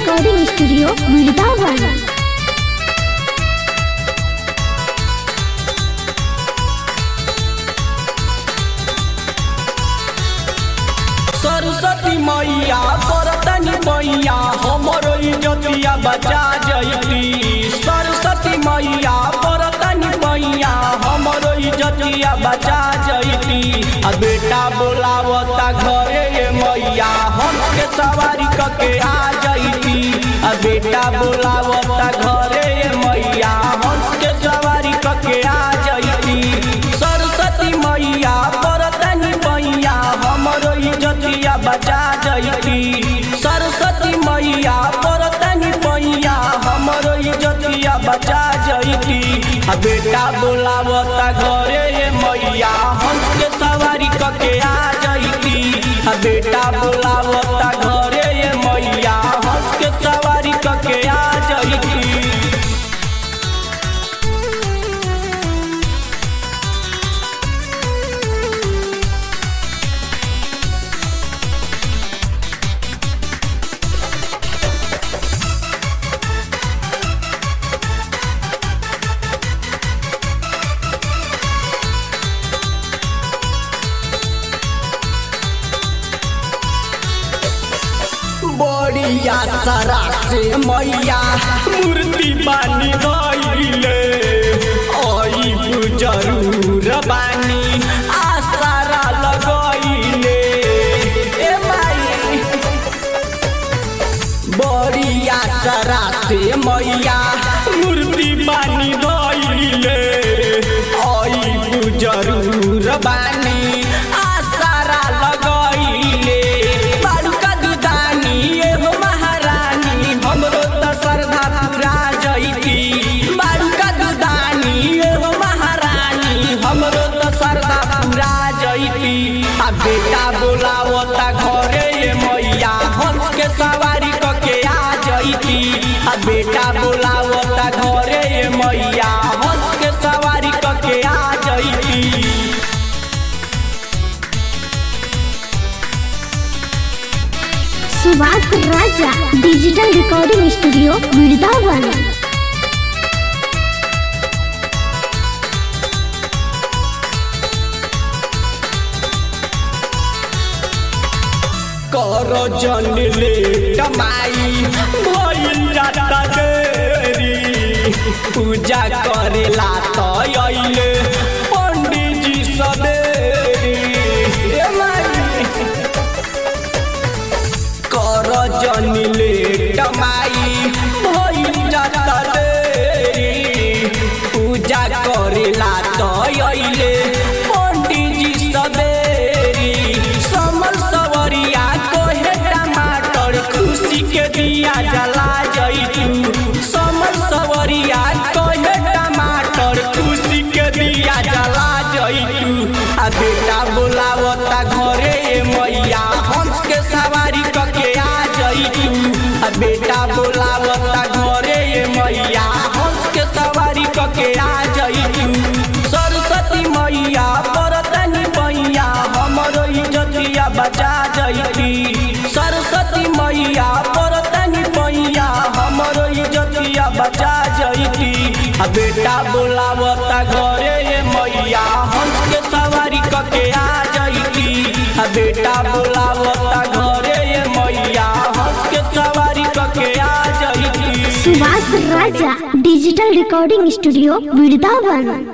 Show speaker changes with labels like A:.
A: recording studio Vrindavan
B: Saraswati मैया बरतनी मैया हमरो इज्जतिया बचा जयती सरस्वती मैया बरतनी मैया हमरो इज्जतिया बचा जयती आ बेटा बोलावता घरे ये मैया हम के सवारी कके आ जयती आ बेटा बोलावता घरे ये मैया हम के सवारी कके आ जयती सरस्वती मैया बरतनी मैया हमरो इज्जतिया बचा जयती सरस्वती मैया बरतनी मैया हमरो इज्जतिया बचा जयती आ बेटा बोलावता घरे ये मैया हंस के सवारी कके आ जयती आ बेटा बोलावता घरे ये मैया हंस के सवारी कके आ जयती बड़िया सारा से मैया मूर्ति बानी गईले आई जरूर बानी आसारा लगईले ए माई बड़िया सारा से मैया मूर्ति बानी गईले आई जरूर बानी आसारा लगईले बालुका दुदानी एगो महारानी हमरो त श्रद्धा पूरा जईती बालुका दुदानी एगो महारानी हमरो त श्रद्धा पूरा जईती आ बेटा बोलावता घरे ये मैया हंस के सवारी कके आ जईती आ बेटा बोलावता घरे ये मैया हंस के सवारी कके आ जईती
A: Subhash Raja digital recording studio Vrindavan
B: कर जन ले कमाई भइल जाता देरी पूजा करेला त अइले पंडित जी सबेरी ए माई कर जन ले कमाई भइल जाता देरी पूजा करेला त अइले पंडित जी सबेरी समल सवरिया कोहे टमाटर खुशी के दिया जला जइतू समल सवरिया कोहे टमाटर खुशी के दिया जला जइतू आ बेटा बोलावता घरे ए मैया हंस के सवारी कके आ जइतू आ बेटा बोलावता घरे ए मैया हंस के सवारी कके आ जइतू सरस्वती मैया बरतनी मैया हमरो इज्जतिया बचा जइती सरस्वती मैया बरतनी मैया हमरो इज्जतिया बचा जइती आ बेटा बोलावता घरे ये मैया हंस के सवारी कके आ जइती आ बेटा बोलावता घरे ये मैया हंस के सवारी कके आ जइती
A: Subhash Raja digital recording studio Vrindavan